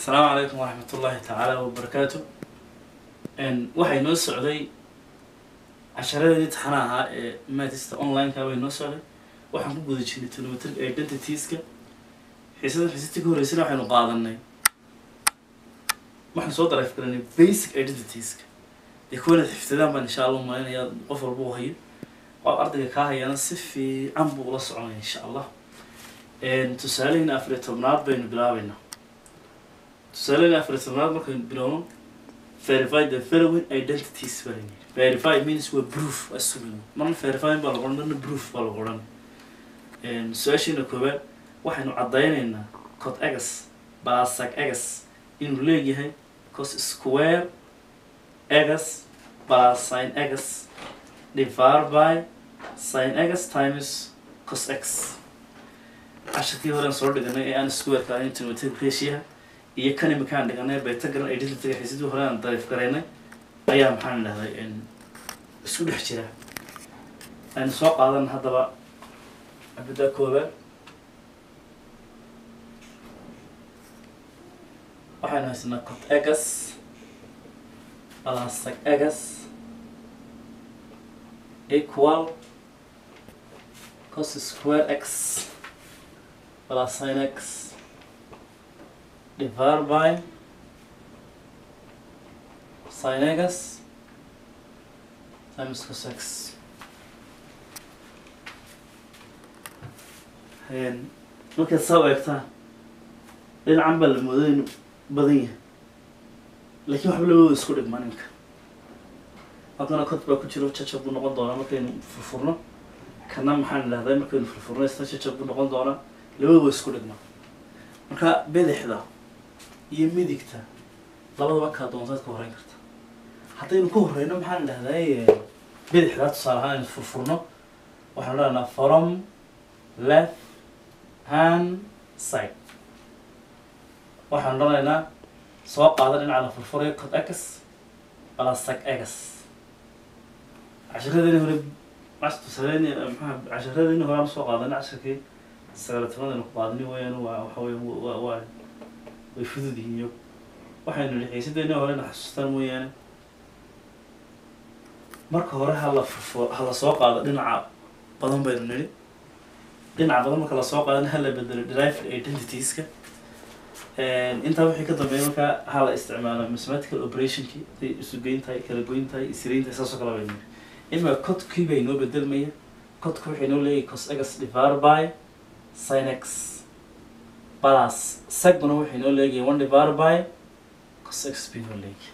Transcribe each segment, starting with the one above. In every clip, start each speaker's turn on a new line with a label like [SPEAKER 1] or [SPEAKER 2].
[SPEAKER 1] asalaamu calaykum waraxmat ullaahi tacaala wabarakaatu waxay noo socday casharadii taxana ahaa ee matista online-ka way noo socday waxaan ku guda jirnay trigonometric identitieska xiisada xiisadii ka horreysana waxaynu qaadanay waxaan soo daraif garanay basic identitieska dee kuwa inaad xifdadaan baan insha allah umalinaya qof walba u hayo oo ardayga kaa hayana si fiican buu ula soconaya insha allah tusaalehina afariyo tobnaad baynu bilaabeynaa tusaalehina afariyo tobnaad markaynu bilowno verify the following identities baa layidhi verify means waa proof waa sugin marna verifying baa lagu odhan marna proof baa lagu odhan su-aashiina koowaad waxaynu caddaynaynaa cot egas balasac egas inuu leeyahay cos square egas balasine egas divided by sin egas times cos x cashirkii horean soo dhiganay ee aan squareka ahayn trigonometric ratio iyo kan imikaan dhiganay betagram identityga xiisadii hore aan dariif garaynay ayaa maxaan idhahday isku dhex jira aynu soo qaadan haddaba abida koobaad waxaynu haysanaa cot egas balasac egas equal cos square x plus sin x divided by sin x times cos x markaad saa eegtaa dhinacan baa la mooday inu badan yahay laakiin waxba labadooda isku dhigma ninka halkana cod baa ku jiro jajab buu noqon doonaa markaynu furfurno kana maxaan idhahday markaynu furfurno isna jajab buu noqon doonaa labada waa isku dhigma marka bidixda iyo midigta labadaba kaa doontaad ka horreyn karta haddaynu ka horreyno maxaan idhahday bidixdaa tusaale ahaan aynu furfurno waxaanu dhahnaa from left hand side waxaanu dhanaynaa soo qaada dhinaca la furfurayo cod egas balasac egas casharadeenii hore tusaaleni maxaa casharadeenii hore aan soo qaadana casharkii sagaalatanadaynu ku qaadani wayaan waa waxa wey waa waa way fudud yihiin iyagu waxaynu nihi xiisadeenii horena xasuustaan mooyaane marka hore hala furfu hala soo qaado dhinaca badan baynu nidhi dhinaca badan marka lasoo qaadana hala bedelo derived identitieska intaa wixii ka dambeeya markaa hala isticmaalo mathematical operationki haday isu geyn tahay kala goyn tahay isriin tahay saasoo kale baynu nidhi ima codkii bay noo bedelmaya codka waxay noo leeyahay cos egas divided by sin x plus seguna waxay noo leegahay one divided by cos x bay noo leegahay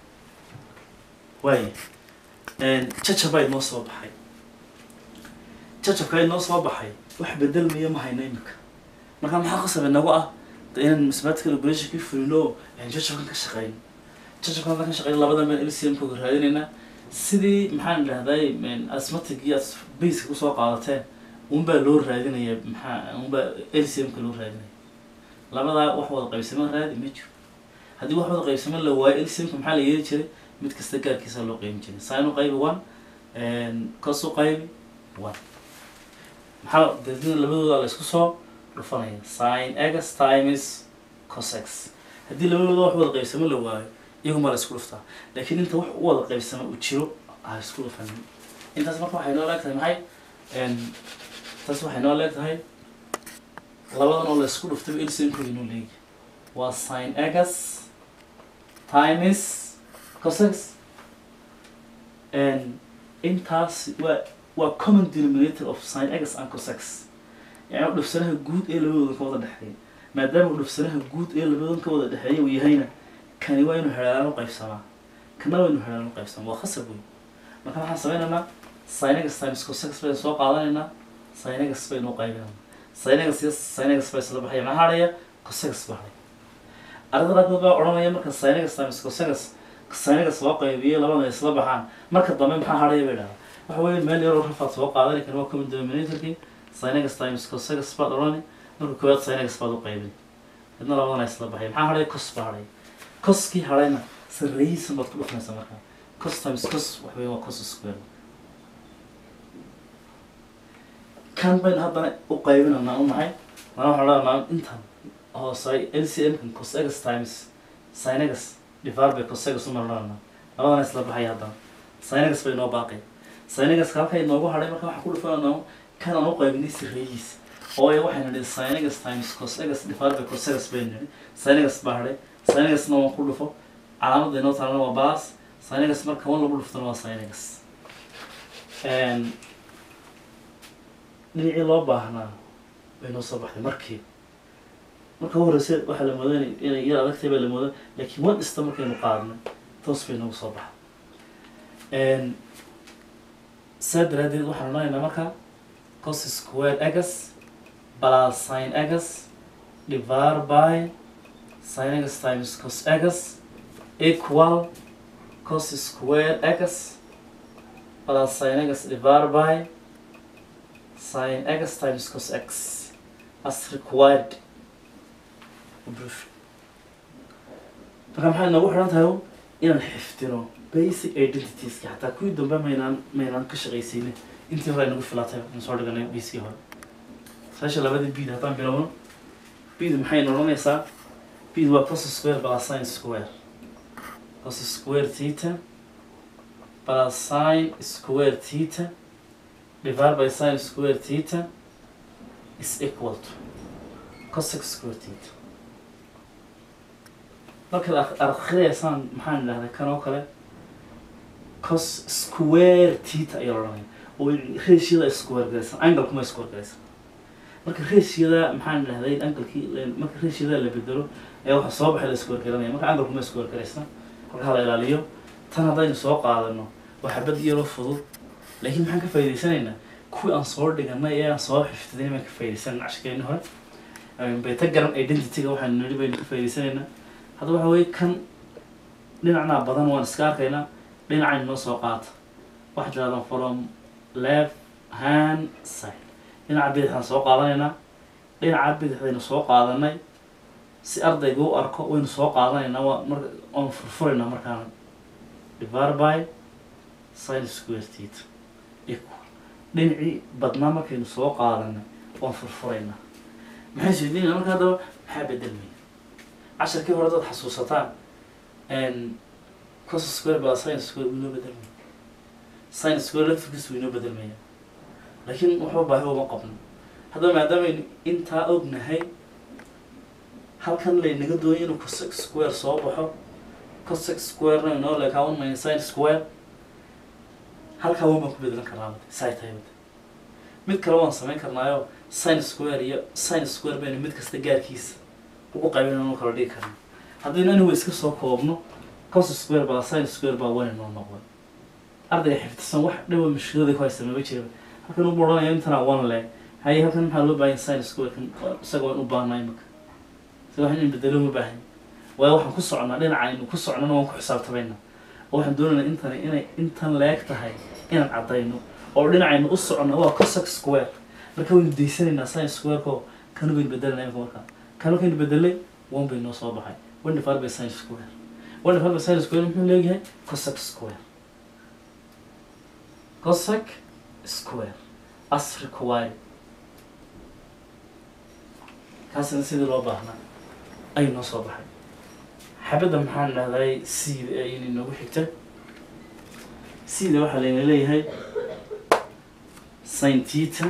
[SPEAKER 1] waaya jajabaa inoo soo baxay jajabkaa inoo soo baxay wax bedelmaya ma hayno imika marka maxaa qasab inagu ah de inaan mathematical operationkii fulino jajabkan ka shaqeyno jajabkan haddaan ka shaqeyno labadan baan lcmkoga raadinaynaa sidii maxaan idhahday asmatic iyo as baska kusoo qaadateen unbaa loo raadinaya maxaa unbaa lcmka loo raadinaya labadaa wax wada qaybsamo raadi ma jiro haddii wax wada qaybsamo la waayo lcmka maxaa la yeeli jiray mid kasta gaarkiisa loo qeybi jiray sin u qaybi one cos u qaybi one maxaa deedna labadooda la isku soo dhufanaya sin egas times cos x haddii labadooda wax wada qaybsamo la waayo iyagumaa la isku dhuftaa laakiin inta wax u wada qaybsamo uu jiro ha isku dhufanin intaas marka waxay noo leeg tahay maxay taas waxay noo leeg tahay labadan oo la isku dhuftay lcmkooda noo leegi waa sin egas times cosex intaas waa waa common denominator of sin egas and cosex yani dhufsanaha guud ee labadoodan ka wada dhexeeya maadaama dhufsanaha guud ee labadoodan ka wada dhexeeya uu yahayna kani waa inu xeelaan u qaybsamaa kana waa inu xeelaan u qaybsamaa waa khasab wey marka waxaan sameynaynaa sinegas times cosex baynu soo qaadanaynaa sinegas baynu u qaybinaynaa sinegas iyo sinegas baa isla baxaya maxaa hadhaya cosex baa hadhaya ardada qaarkood baa odhanaya marka sinegas times cosex sinegas loo qaybiyo labada isla baxaan marka dambe maxaa hadhaya bay dhahdaa waxa weeye meel yaroo rafaad soo qaadani kan waa common denominatorkii sinegas times cosex baad odhani marka koowaad sinegas baad u qaybin midna labadana isla baxaya maxaa hadhaya cos baa hadhaya coskii hadhayna sarreeyihiisan baad ku dhufanaysaa markaa cos times cos wax weeye waa cos square kan baynu haddana u qaybinaynaa u maxay mana waxaan odhanaa intan oo si lcm kan cos x times sin x divided by cos x umarnana labadana isla baxaya haddana sin x bay inoo baaqay sin x halka inoogu hadhay marka waxaan ku dhufananaa kan aan u qaybinay sirreeyihiisa oo ay waxaynu nidhi sin x times cos x divided by cos x baynu nidhi sin x baa hadhay sin x-na waan ku dhufo calaamadda inoo taalana waa balas sin x marka wan lagu dhuftana waa sin x dhinacii loo baahnaa bay noo soo baxday markii marka u horeyse waxaa la mooday inay yar adagtay baa la mooda laakiin wan ista markaynu qaadnay toos bay noogu soo baxday saa daraadeed waxaan odhanaynaa marka cos square x plus sin x divided by sin x times cos x equal cos square x plus sin x divided by sin x times cos x as required proof marka maxay noogu xidhan tahay inaan xiftino basic identitieska xataa kuwii dambe maynaan maynaan ka shaqaysayne intii hore ay nagu filaatay aan soo dhiganay biskii hore saasha labadii bid haddaan bilowno bid maxay odhanaysaa bid waa cos square plus sin square cos square theta plus sin square theta divided by sin square theta is equal to cos x square theta markaad ak- akhriyaysaan maxaan idhahdaa kan oo kale cos square theta ayaa odhanaya oo ratioda square garaysan angle kuma square garaysan marka ratioda maxaan idhahday anglekii marka ratioda la bedelo ayaa waxa soo baxay la square garanaya marka angle kuma square garaysan marka hala ilaaliyo tan haddaynu soo qaadano waa xabad yaroo fudud laakiin maxaan ka faa'iidaysanaynaa kuwii aan soo dhiganay ee aan soo xifdinay baan ka faa'iidaysanan cashkeeni hore beta garan identityga waxaanu nidhi baynu ka faa'iidaysanaynaa hadda waxa weye kan dhinacnaa badan waan iska arkaynaa dhinacaynu noo soo qaata waxaa tirahdaan from left hand side dhinaca bidixdaan soo qaadanaynaa dhinaca bidixdaynu soo qaadanay si ardayga u arko waynu soo qaadanaynaa waa marka oon furfuraynaa markaana divided by sin square theta equal dhinacii badnaa markaynu soo qaadanay waan furfuraynaa maxay isweydiinayna marka haddaba maxaa bedelmaya casharkii hore dad xasuusataan cos square baa sin square wuu inoo bedelmaya sin square laftirkiisu wuu inoo bedelmaya laakiin waxba baahi uma qabno haddaba maadaamay intaa ognahay halkan laynaga doonya inuu cos square soo baxo cos squarena inoo leekaa one minus sin square halkaa waan baan ku bedelan karnaa wada saa tahay wada mid kale waan samayn karnaayo sin square iyo sin square baynu mid kasta gaarkiisa ugu qaybinayno kala dhigi karna haddaynu anigu iska soo koobno cos square baa sin square baa wan inoo noqday ardayga xifdisan wax dhawa mushkiladii ku haysta maba jiraba halkan ugu odhanaya intana one le haye halkan maxaa loo baahan sin square kan isaga waan u baahnaa imika isaga wax in bedelo ma baahan waayo waxaan ku socnaa dhinacaynu ku socnana waan ku xisaabtamayna oo waxaan doonaynaa intani inay intan leeg tahay inaan caddayno oo dhinacaynu u socno waa cosec square marka waynu daysanaynaa sin squareko kanu baynu bedelanaa imika markaa kanu kaynu bedelay one bay noo soo baxay one divided by sin square one divided by sin square muxuu leeyahay cosec square cosec square as required kaasina sidii loo baahnaa ayuu noo soo baxay xabadda maxaan dhahday cda ayay inoogu xigta cda waxaa layna leeyahay sin theta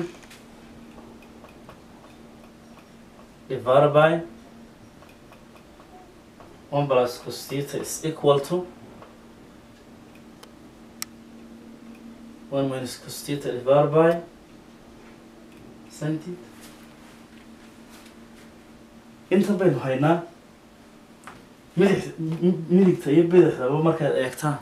[SPEAKER 1] divided by one plus cos theta is equal to one minus cos theta divided by sin theta intan baynu haynaa midix midigta iyo bidixdaba markaad eegtaan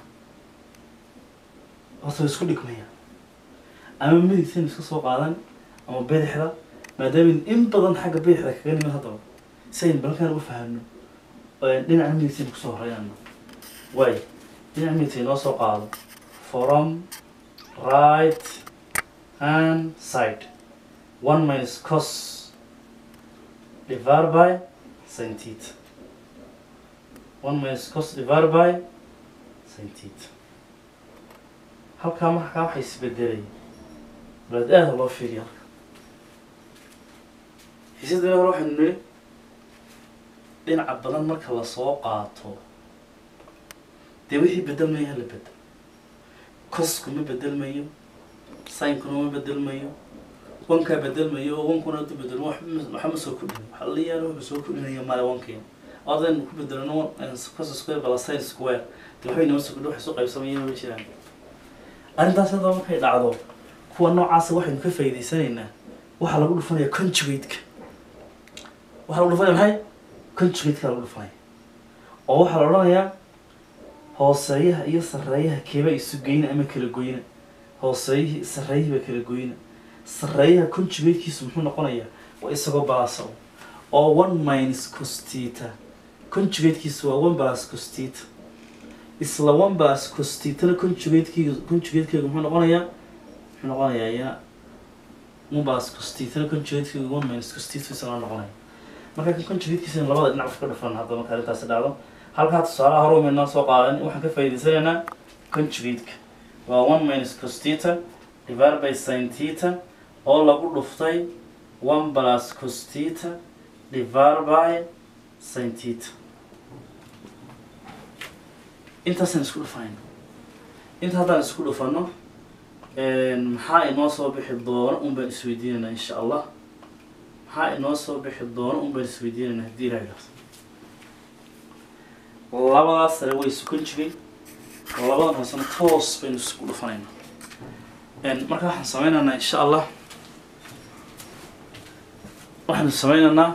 [SPEAKER 1] horta way isku dhigmaya ama midigtaynu iska soo qaadan ama bidixda maadaama in badan xagga bidixda kaga nimid haddaba si aynu balkaan uga fahamno dhinaca midigtaynu kusoo horeynano waay dhinaca midigta inoo soo qaado from right hand side one minus cos divided by sin theta one minus cos divided by sin theta halkaa markaa waxay isbedelay balaad aada loo fiiriya halka xiisadana hore waxaynu nidhi dhinaca badan marka lasoo qaato dee wixii bedelmaya hala bedel cosku ma bedelmayo sinkuna ma bedelmayo wankaa bedelmayo oo wankuna hadu bedelmo wax ma- waxa ma soo kordhin waxa la yaalo waxba soo kordhinaya male wankeena odaynu ku bedelno cos square bala sin square dee waxbay nama soo kordhin wax soo qaybsamayana ma jiraan arrintaas haddaba markay dhacdo kuwa noocaasa waxaynu ka faa'iidaysanaynaa waxaa lagu dhufanaya conjugate-ka waxaa lagu dhufanaya maxay conjugate-ka lagu dhufanaya oo waxaa la odhanayaa hooseeyaha iyo sarreeyaha keeba isu geyna ama kala goyna hooseeyihii sarreeyihii baa kala goyna sarreeyaha conjugate-kiisu muxuu noqonayaa waa isagoo balaasa oo one minus costita conjugate-kiisu waa one plus costita isla one plus costitana conjugate-kiiga conjugate-keegu muxuu noqonayaa muxuu noqonayaa iyana one plus costitana conjugate-keegu one minus costita isla noqonaya marka kan conjugate-kiisa labada dhinac ka dhufan hadda marka arrintaasi dhacdo halkaa tusaalaha hore umaynaa soo qaadan waxaan ka faa'iidaysanaynaa conjugate-ka waa one minus costita divided by sin theta oo lagu dhuftay one plus costita divided by sin theta intaasaan isku dhufanayna inta haddaan isku dhufano maxaa inoo soo bixi doono un baan isweydiinaynaa insha allah maxaa inoo soo bixi doono un baan isweydiinaynaa haddii ilaha idhaahdo labadaas sare way isu conjugay labadan hoosena toos baynu isku dhufanaynaa marka waxaan sameynaynaa insha allah waxaanu sameynaynaa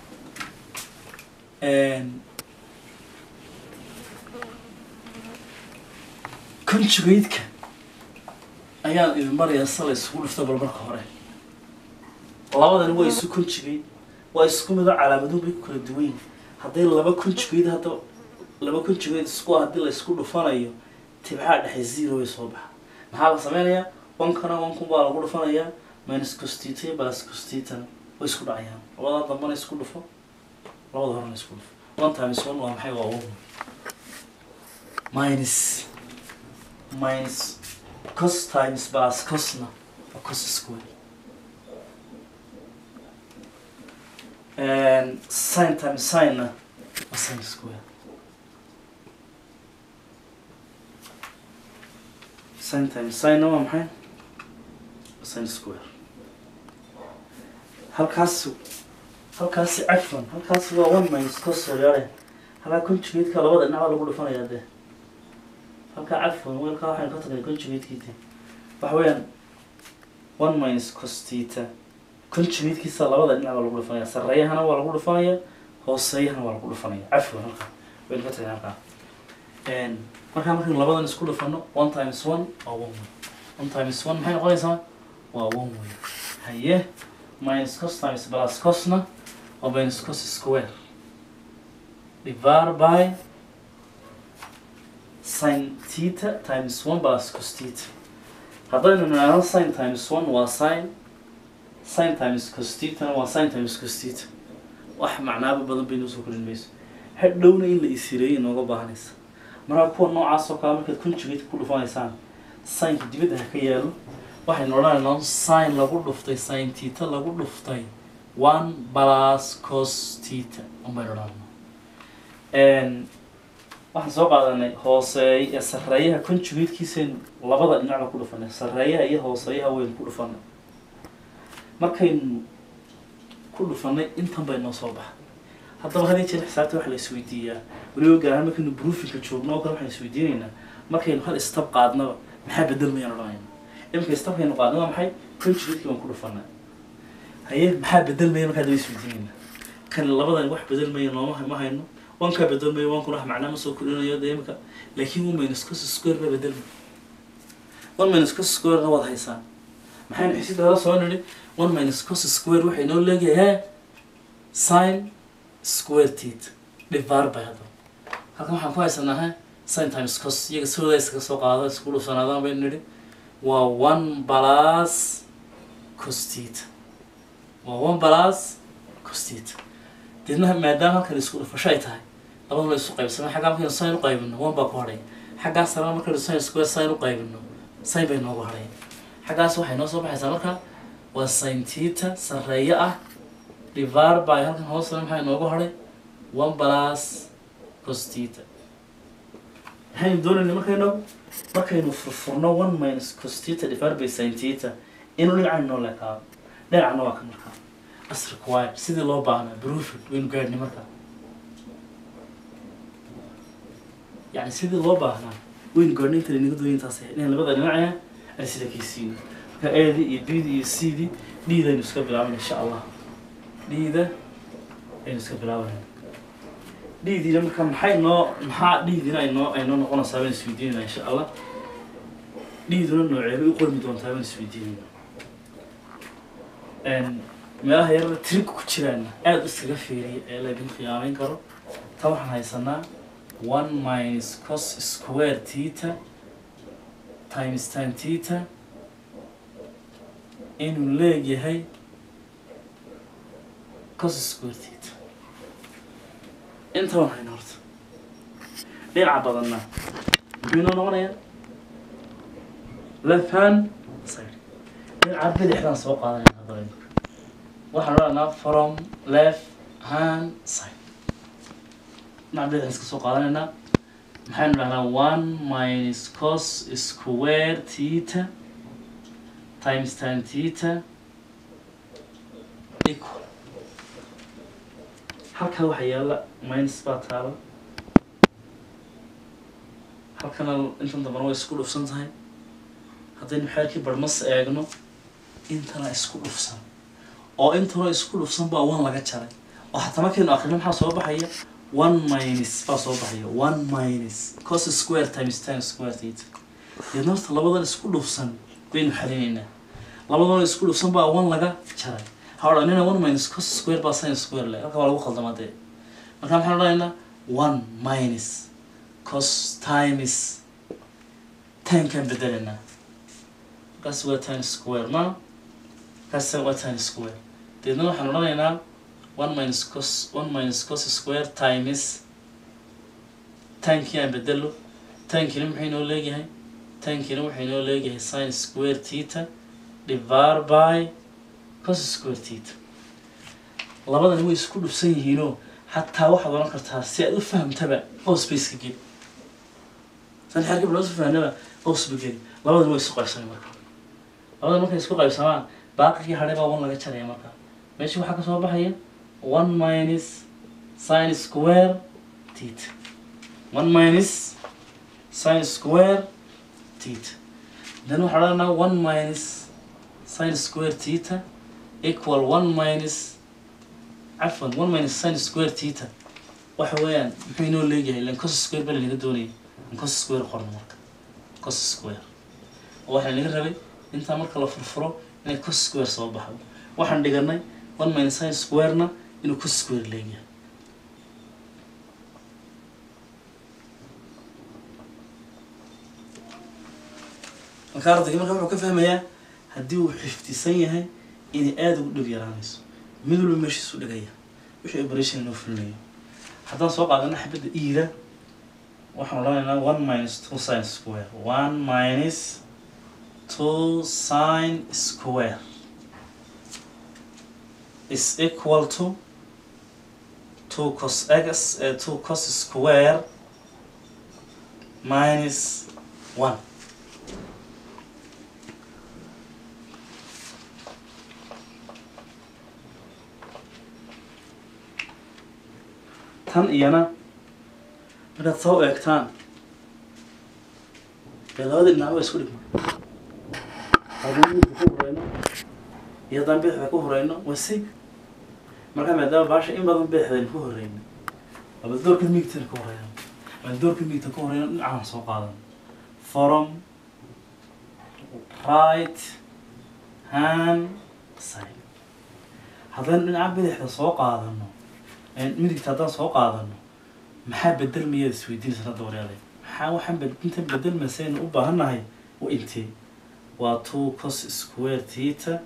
[SPEAKER 1] conjugate-ka ayaan idin barayaa sala isugu dhufta bal marka hore labadani waa isu conjugate waa isku mido calaamaduhu bay ku kala duwan yihin hadday laba conjugate hadda laba conjugate isku ah haddii la isku dhufanayo tibxaa dhexe zero way soo baxa maxaa la sameynayaa wankana wankun baa lagu dhufanayaa minus costita iyo plus costitana way isku dhacayaan labadaa dambana isku dhufo labada horena isku dhufo one times one waa maxay waa one minus minus cos times plus cosna waa cos square and sin times sinna waa sin square sin times sinna waa maxay sin square halkaas halkaasi cafan halkaasi waa one minus cos yaale halkaa conjugate-ka labada dhinac baa lagu dhufanayaa dee halkaa cafan weelkaa waxaynu ka tagnay conjugate-kiite waxa weeyaan one minus costita conjugate-kiisa labada dhinac baa lagu dhufanaya sarreeyahana waa lagu dhufanaya hooseeyahana waa lagu dhufanaya cafwan halkaa waynu ka tagnay halkaa markaa markaynu labadan isku dhufano one times one waa one way one times one maxay noqonaysaa waa one way haye minus cos times plus cosna waa minus cos square divided by sin theta times one plus cos theta haddaynu nidhaahdo sin times one waa sin sin times cos theta waa sin times cos theta wax macnaaba badan bay noo soo korin mayso hadhowna in la isireeyo inooga baahanaysa markaa kuwa noocaas oo kale markaad conjugate ku dhufanaysaan sinka dibadda ha ka yaalo waxaynu odhanaynaa sin lagu dhuftay sin theta lagu dhuftay one plus cos theta unbaynu odhanaynaa waxaan soo qaadanay hooseey ee sarreeyaha conjugate-kiisaynu labada dhinacba ku dhufanay sarreeyaha iyo hooseeyaha waynu ku dhufanay markaynu ku dhufanay intan bay noo soo baxay haddaba hadii jeer xisaabta waxa la isweydiiyaa weliba gaar ahaan markaynu broofinka joogno oo kale waxaan isweydiinaynaa markaynu hal istab qaadnaba maxaa bedelmayaan odhanayna imika istabkaynu qaadna waa maxay conjugate-kii baan ku dhufanay haye maxaa bedelmaya markaa daba isweydiinayna kan labadan wax bedelmaya nooma ma hayno wankaa bedelmaya wankuna wax macnaa ma soo kordhinayo dee imika laakiin one minus cos square baa bedelmay one minus cos square-na waad haysaa maxaynu xisidaada soo nidhi one minus cos square waxay noo leegahay sin square theta divided by hadda halkan waxaan ku haysanaa he sin times cos iyaga sidooda iskaga soo qaado isku dhufsanaadaan baynu nidhi waa one plus cos theta waa one plus cos theta deedna maadaama halkan isku dhufasho ay tahay labaduna la isu qaybsana xaggaa markaynu sin u qaybino one baa ku hadhay xaggaas sarena markaynu sin square sin u qaybino sin bay noogu hadhay xaggaas waxay noo soo baxaysaa marka waa sin theta sarreeyo ah divided by halkan hoosena maxaa inoogu hadhay one plus cos theta maxaynu doonayna markaynu markaynu furfurno one minus cos theta divided by sin theta inuu dhinacaynu noo leekaado dhinacna waa ka markaa as required sidii loo baahnaa proofed waynu gaadhnay markaa yani sidii loo baahnaa waynu gaadhnay inta inaga dooya intaas inaan labada dhinacaya aan sida kaysiino marka eedi iyo bidi iyo cdi dhiidaynu iska bilaabana insha allah dhiida aynu iska bilaabanayna dhiidiina marka maxay noo maxaa dhiidina aynoo aynoo noqonaysaa baan isweydiinayna insha allah dhiiduna nooceebay u qormi doontaa baan isweydiinayna meelaha yarada trig ku jiraan aada iskaga fiiriya ee laydin khiyaameyn karo ta waxaan haysanaa one minus cos square theta times tan theta inuu leegyahay cos square theta inta waan hayna horta dhinaca badanna muxuu inoo noqonayaa left hand side dhinaca bidixdaan soo qaadanayna haddaba imika waxaan odhanaa from left hand side dhinaca bidixdaan iska soo qaadanaynaa maxaynu dhahnaa one minus cos square theta times tan theta equal halkaa waxaa yaalla minus baa taala halkana intan dambana way isku dhufsan tahay haddaynu xeerkii barhmas eegno intana isku dhufsan oo intana isku dhufsan baa one laga jaray oo hataa markaynu akrino maxaa soo baxaya one minus baa soo baxaya one minus cos square times tan square theta deedna horta labadan isku dhufsan baynu xalinaynaa labadan isku dhufsan baa one laga jaray ha odhanina one minus cos square baa sin square le halka waa lagu khaldama dee marka maxaan odhanaynaa one minus cos times tankaan bedelaynaa markaas waa tan square ma markaas waa tan square deedna waxaan odhanaynaa one minus cos one minus cos square times tankii aan bedelo tankina muxuu inoo leeyahay tankina wuxuu inoo leeyahay sin square theta divided by cos square theta labadani way isku dhufsan yihiinoo xataa waxaad oran kartaa si aad u fahamtaba qows bay iska geli san xeerka bilaa isu fahamnaba qows ba geli labadani way isku qaybsamay marka labadan markay isku qaybsamaan baaqigii hadhay baa one laga jaraya marka meesha waxaa kasoo baxaya one minus sin square theta one minus sin square theta then waxaa odhanaa one minus sin square theta equal one minus cafwan one minus sin square theta waxa weeyaan muxuu inoo leeyahay ilan cos square baa lanaga doonayay an cos square qorno marka cos square oo waxaa naga rabay intaa marka la furfuro inay cos square soo baxdo waxaan dhiganay one minus sin squarena inuu cos square leeyahay marka ardayga marka wuxuu ka fahmayaa haddii uu xifdisan yahay inay aada ugu dhib yaraanayso mid walba meeshiisu dhigaya wixii operation inoo fulinayo haddaan soo qaadana xabadda iida waxaan odhanaynaa one minus two sin square one minus two sin square is equal to two cos x uh, two cos square minus one tan iyana markaad soo eegtaan dee labada dhinac waa isku dhigma haddaan midigta ku horeyno iyo haddaan bidixda ku horeyno waa sig markaa maadaama baasha in badan bidixdaynu ku horeyno aba doorka midigtana ku horeyno ama doorka midigta ku horeyno dhinacaan soo qaadan from right hand side haddaynu dhinaca bidixda soo qaadano midigta haddaan soo qaadano maxaa bedelmayaad isweydiinaysa hadda waryaday maxaa waxaan bed- intan bedelmasaynu u baahannahay waa intee waa two cos square theta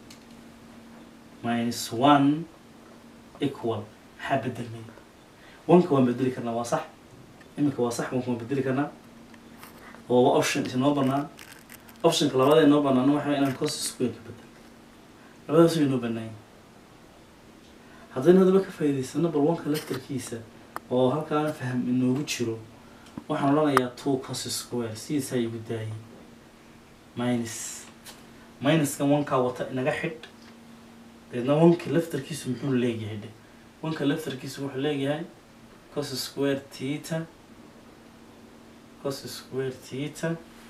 [SPEAKER 1] minus one equal maxaa bedelmaya wanka waan bedeli karnaa waa sax iminka waa sax wanka waan bedeli karnaa oo waa option isinoo banaan optionka labada inoo banaana waxa way inaan cos square ka bedel labadaas way inoo banaanya haddaynu hadaba ka faa'iidaysano bal wanka laftarkiisa oo halkaana faham inoogu jiro waxaan odhanayaa two cos square sidiisaa igu daayay minus minuskan wankaa wata inaga xidh deedna wanka laftarkiisu muxuu leeyahay dhe wanka laftarkiisu wuxuu leeyahay cos square theta cos square theta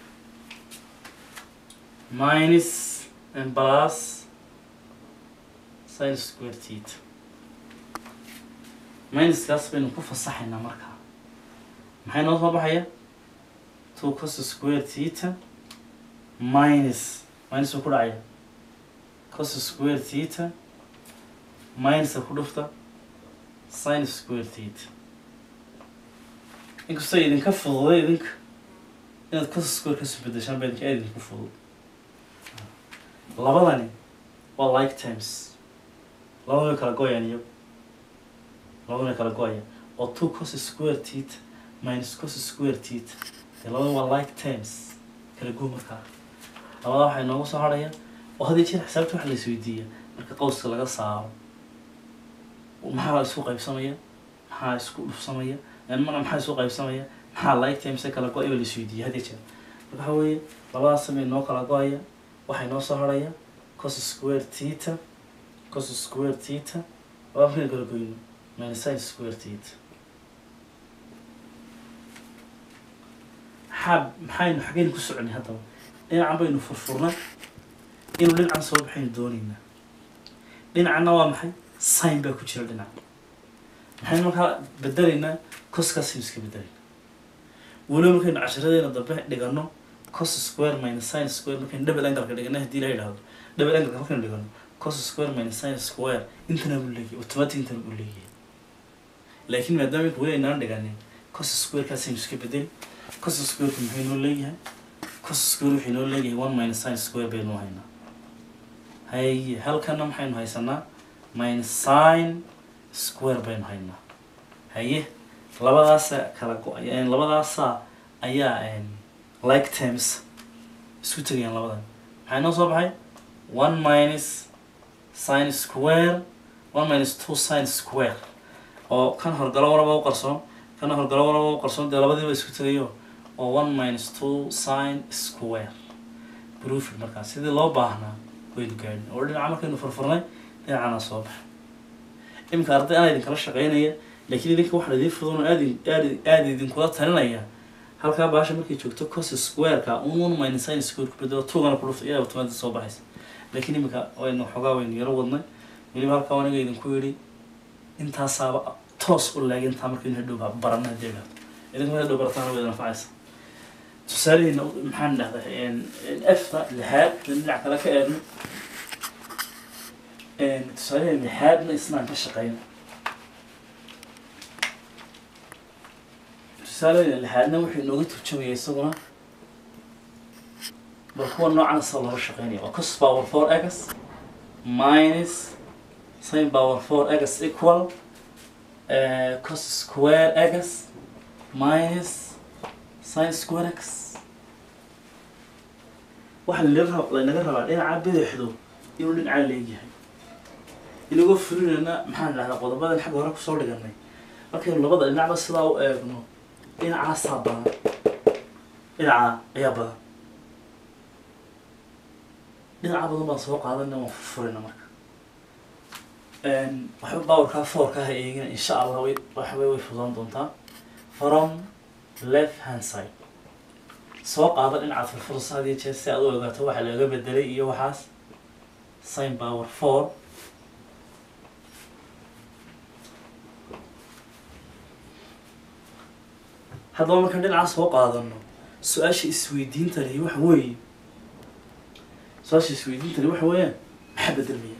[SPEAKER 1] minus and plus sin square theta minuskaas baynu ku fasaxaynaa markaa maxay noo soo baxaya two cos square theta minus minus uu ku dhacaya cos square theta minusa ku dhufta sin square theta inkastoo idinka fududay idinka inaad cos square kasu bedeshaan baa idinka aad idinku fudud labadani waa like times labada way kala goyaan iyagu labada way kala goyaan oo two cos square theta minus cos square theta dee labada waa like times kala go markaa labada waxaa inoogu soo harhaya oo hadii jeer xisaabta waxa la isweydiiya marka qowska laga saaro maxaa isku qaybsamaya maxaa isku dhufsamaya mana maxaa isku qaybsamaya maxaa like times kala go-ay baa la isweydiiya hadii jeer marka waxa weeye labadaas samay noo kala go-aya waxaa inoo soo harhaya cos square theta cos square theta labada markaynu kala goyno minus sin square theta maxaa maxaynu xaggaynu ku soconay haddaba dhinacan baynu furfurnay inuu dhinacan soo baxaynu doonaynaa dhinacanna waa maxay sign baa ku jira dhinac maxaynu markaa bedelaynaa coskaasaynu iska bedelaynaa weliba markaynu casharadeena dambe dhigano cos square minus sin square markaynu double angle ka dhigana haddii la yidhaahdo double angle markaynu dhigano cos square minus sin square intana buu leeyahay automatic intana buu leeyahay laakiin maadaama inka weli aynaan dhiganin cos square kaasaynu iska bedeli cos squareka muxuu inoo leeyahay cos square wuxuu inoo leeyahay one minus sin square baynu haynaa haye halkana maxaynu haysanaa minus sin square baynu haynaa haye labadaasa kala go- labadaasa ayaa like times isku tegayaan labadan maxay noo soo baxay one minus sin square one minus two sin square oo kan horgalo waraba u qarsoon kana horgalo waraba u qarsoon dee labadiiba isku tegayo oo one minus two sin square proofing markaa sidii loo baahnaa waynu gaadhin oo dhinaca markaynu furfurnay dhinacana soo baxa iminka arday anaa idinkala shaqeynaya laakiin idinka waxaan idiin fudun aad aad aada idinkula talinaya halkaa baasha markay joogto cos squareka un one minus sin square ku bedelo tugana ku dhufta iyaa automatic soo baxaysa laakiin iminka waynu xogaa waynu yaro wadnay weliba halkaa aniga idinku yidhi intaasaaba toos u laag intaa markaynu hadhow barana hadii dhahdo idinku hadhow barataan way anfacaysa tusaalaheena maxaan dhahdaa efta lixaad dhinac kale ka eegno tusaalaheena lixaadna isnaan ka shaqeyno tusaalaheena lixaadna wuxuu inooga turjumaya isaguna bal kuwa noocan sa looga shaqeynaya waa cos power four egas minus sin power four egas equal cos square egas minus sin square x waxaa lala laynaga rabaa dhinaca bidixdu inuu dhinacaa leegyahay inagoo fulinayna maxaan dhahdaa qodobadan xagga hore kusoo dhiganay markaynu labada dhinacba sidaa u eegno dhinacaasaa badan dhinacaa ayaa badan dhinaca badan baan soo qaadana waan furfurina marka waxba bawarkaa foorka ha eegina insha allah way waxbay way fudaan doontaa from left hand side soo qaada dhinacaad furfursa had iyo jeer si aad u ogaato waxa laga bedelay iyo waxaas sin power four haddaba markaan dhinacaas soo qaadano su-aasha isweydiinta lihi waxa weeye su-aasha isweydiinta lihi waxa weeyaan maxaa bedelmaya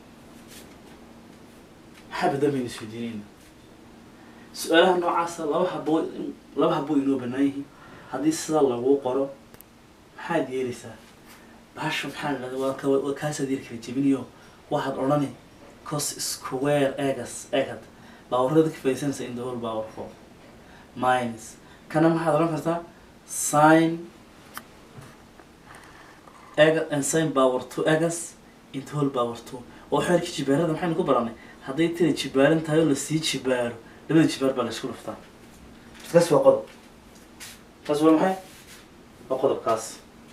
[SPEAKER 1] maxaa bedelmayna isweydiinayna su-aalaha noocaasa laba haboo laba haboo inoo banaan yihiin haddii sidaa lagu qoro maxaad yeelaysaa baasha maxaa dhahda waa ka waa kaasaad yar kala jebinayo waxaad odhani cos square egas egad baawarada ka faaidsanaysa in the whole power four minus kana maxaad odhan kartaa sin ega and sin power two egas in the whole power two oo xeerka jibaarada maxaynu ku baranay hadday tira jibaaran tahay oo lasii jibaaro labada jibaar baa la isku dhuftaa kaas waa qodob kaas waa maxay waa qodobkaas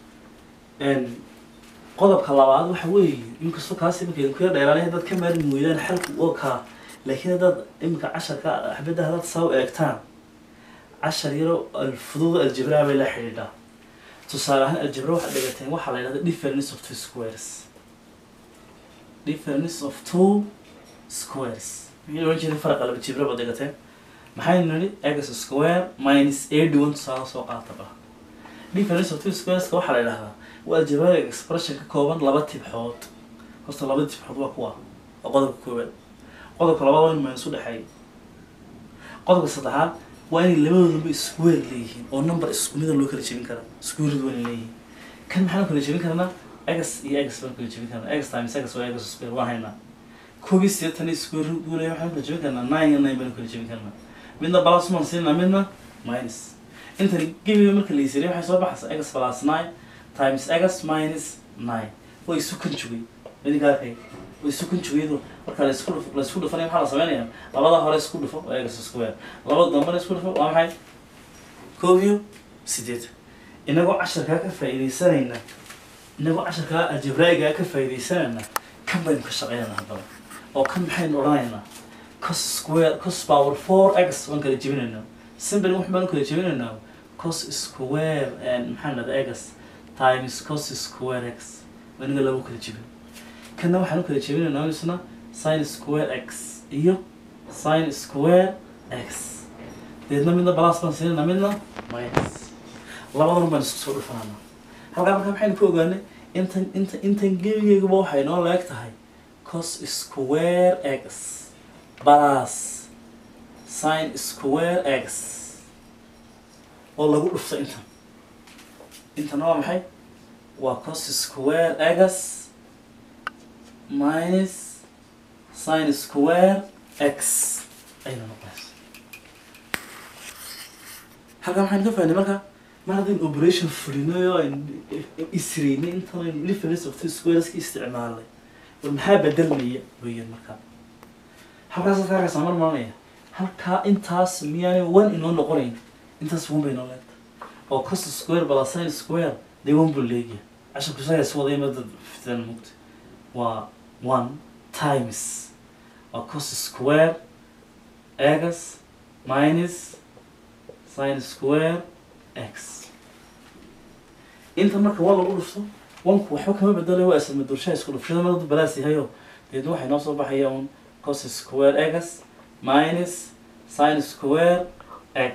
[SPEAKER 1] qodobka labaad waxa weeye inkastoo kaasi marka idinku yar dheeraanay haddaad ka maarmi weydaan xalku oo kaa laakiin haddaad iminka casharka xabadda haddaad saa u eegtaan cashar yaro alfuduuda aljabraa bay la xidhiidhaa tusaale ahaan aljabra waxaad dhigateen waxaa la yidhahda difference of two squares difference of two squares maxay ohan jiray faraqa laba jibra baad dhigateen maxaynu nidhi x square minus eighty one tusaale soo qaataba difference of two squareska waxaa la yidhahdaa waa algebraic expression ka kooban laba tibxood horta laba tibxood waa kuwa waa qodobka koowaad qodobka labaad waa in minus u dhexeeya qodobka saddexaad waa inay labadoodaba square leeyihiin oo number isku mida loo kala jebin kara square waa inay leeyihiin kan maxaan kala jebin karnaa x iyo x baan kala jebin karnaa x times x waa x square waan haynaa koob iyo siddeetan square root uu leeyahay waxaan kala jebin karnaa nine iyo nine baan kala jebin karnaa midna plus maan siinaa midna minus intan gebiga marka la isiriyo waxay soo baxaysaa x plus nine times x minus nine way isu conjugate idinka arkay way isu conjugate marka la isku dhufo la isku dhufanaya maxaa la sameynaya labada hore isku dhufo waa x square labada dambena isku dhufo waa maxay koob iyo sideed inagoo casharkaa ka faa'iidaysanayna inagoo casharkaa aljabraigaa ka faa'iidaysanayna kan baynu ka shaqeynayna haddaba oo kan maxaynu odhanaynaa cos square cos power four x waan kala jebinaynaa simple wax baan kala jebinaynaa cos square maxaan dhahdaa x times cos square x waniga lagu kala jebin kana waxaan u kala jebinaynaa isna sin square x iyo sin square x deedna midna balas baan siinayna midna minus labadan baan isku soo dhufanana halkaa markaa maxaynu ku ogaanay intan inta intan gebigeygaba waxay noo leeg tahay cos square x balas sin square x oo lagu dhufto intan intan waa maxay waa cos square x minus sin square x ayna noqonaysa halkaa maxaynu ka fahnay marka mar haddaynu operation fulinayo aynu isreynay intan aynu difference of two squareska isticmaalnay war maxaa bedelmaya weeyaan markaa halkaas halkaa arkaysaa mar maranaya halkaa intaas miyaanay one inoo noqonayn intaas one bay inoo leegtahay oo cos square plus sin square dee one buu leegyahay casharku isagaa is wadaya madad fitan mugta waa one times waa cos square x minus sin square x inta marka waa lagu dhufto wanku waxba kama bedelayo waa isla madurshaha isku dhufshada madadu balaas yahayo deedna waxay noo soo baxaya un cos square x minus sin square x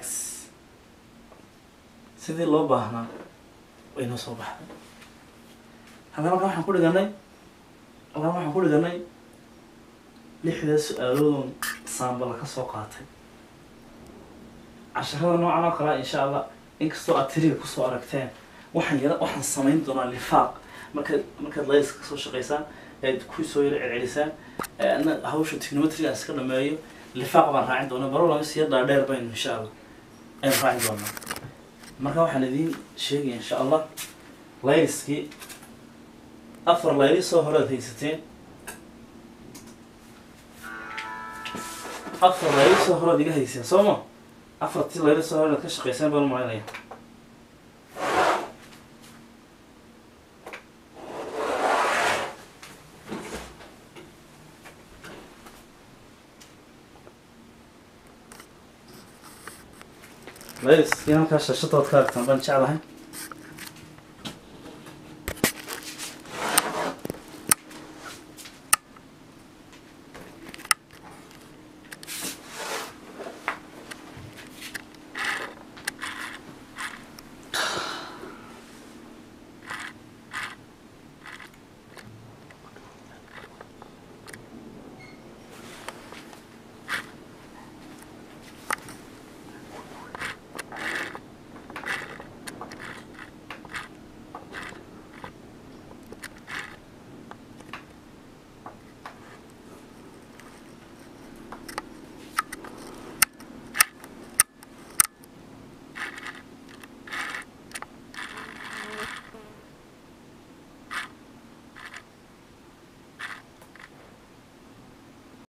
[SPEAKER 1] sidii loo baahnaa way noo soo baxday halkan halkan waxaan ku dhiganay halkan waxaan ku dhiganay lixdaa su-aaloodon saambala ka soo qaatay casharada noocan oo kalea insha allah inkastoo aad tiriga kusoo aragteen waxaan yara waxaan samayn doonaa lifaaq markaad markaad layska kasoo shaqaysaan eed kusoo yaro celcelisaan ana hawsha technometriga iska dhameeyo lifaaq baan raacin doonaa baro lama siya dhaadheer baynu insha allah aynu raacin doonaa marka waxaan idiin sheegaya insha allah layliskii afar layli soo horead haysateen afar layli soo horead iga hayseen soo ma afartii layli soo horead ka shaqayseen baan malinaya layliskii halkaa shashadaad ka aragtaan baan jeclahay